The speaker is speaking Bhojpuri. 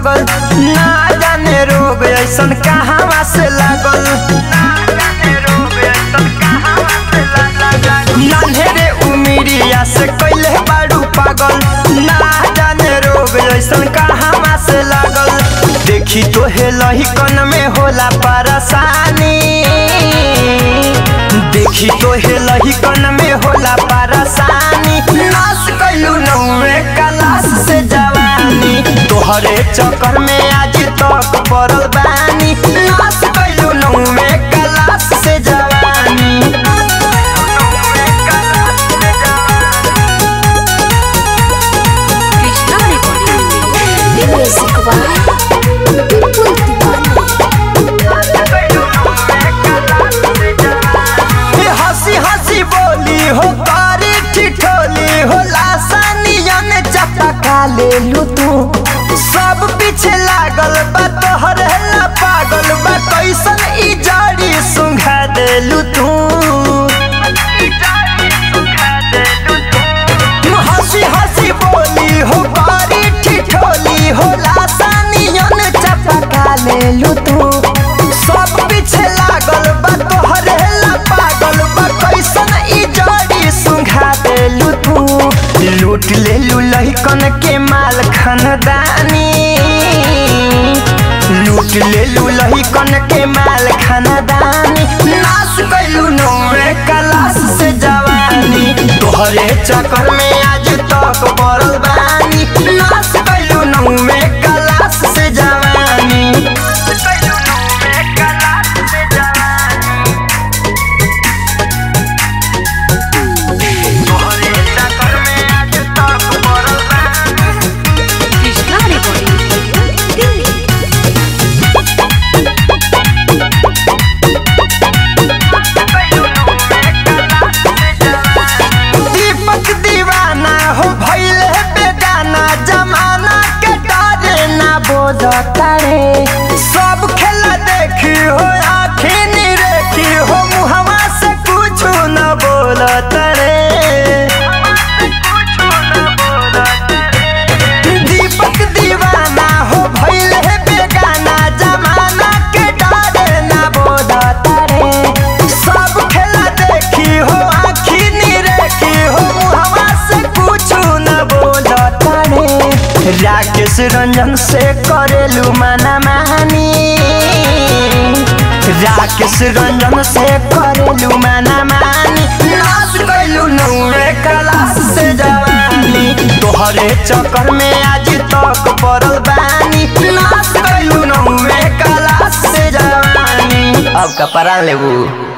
पागल ना जाने रोग ऐसन कहाँ से लागल नान्हेरे उमिरिया से कैले बाड़ू पागल ना जाने रोग ऐसन कहाँ से लागल देखी तो हे लहिकन में होला परेशानी देखी तो हे लहिकन में होला परेशानी नाश कैलू नौवे कलाश से जवानी तोहरे चक्कर में आज तक पड़ल बानी नाश कैलू नौवे कलाश से जवानी Krishna recording music by Vipul हे हंसी हंसी बोली हो कारी ठिठोली हो लासानियन चपका ले लू तू सब पीछे लागल बा तोहर ला पागल बा कैसन ई जड़ी सुंघा देलू तू हंसी हंसी बोली हो कारी ठिठोली हो लासानियन चपका ले लू तू सब पीछे लागल बा तोहरे ला पागल बा कैसन ई जड़ी सुंघा देलू तू लूट ले लू लहिकन के माल खानदानी लूट ले लू लहिकन के माल खानदानी नाश कैलू नौवे कलाश से जवानी तोहरे चक्कर में आज तक पड़ल बानी नाश कैलू नौवे कलाश से जवानी कृष्णा रिकॉर्डिंग दिल्ली दीपक दीवाना हो भैले बेगाना जमाना के डरे ना बोझता रे सब खेला देखी हो आखिर निरेखी हो मुहवा से कुछ न बोलत रे दीपक दीवाना हो भैले बेगाना जमाना के डरे ना बोझता रे सब खेला देखी हो आखिर निरेखी हो मुहवा से कुछ न बोलता रे राकेश रंजन से करेलू मना मानी राकेश रंजन से करेलू मना मानी नाश कैलू नौवे कलाश से जवानी तोहरे चक्कर में आज तक पड़ल बानी नाश कैलू नौवे कलाश से जवानी अब कपड़ा लेबू